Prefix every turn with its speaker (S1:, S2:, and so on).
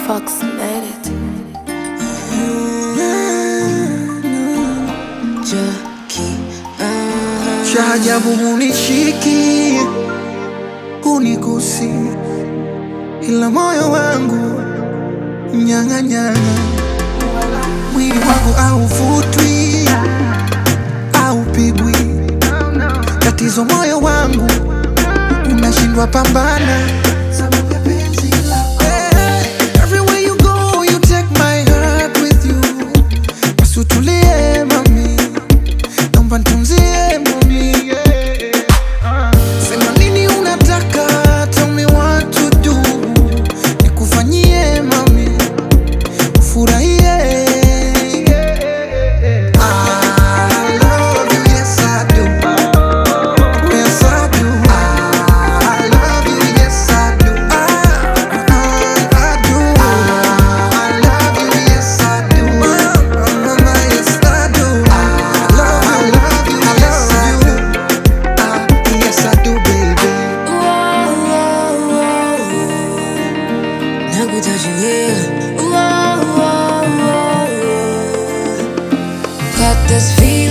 S1: approximated.
S2: Cha ajabu hunishiki, hunigusi, ila moyo wangu mnyang'anyana, mwili wangu hauvutwi, haupigwi. Tatizo moyo wangu unashindwa pambana sababu ya penzi lako. Eh, everywhere you go, you take my heart with you. Basi utulie mami, naomba nitunzie mami. Sema nini unataka, tell me what to do. Nikufanyie mami, ufurahie. I love you, yes I do. Yes I do. I love you, yes I do. I, I do. I love you, yes I do. Mama, yes I do. I love you, I love you. Ah, yes I do, baby.
S3: Got this feeling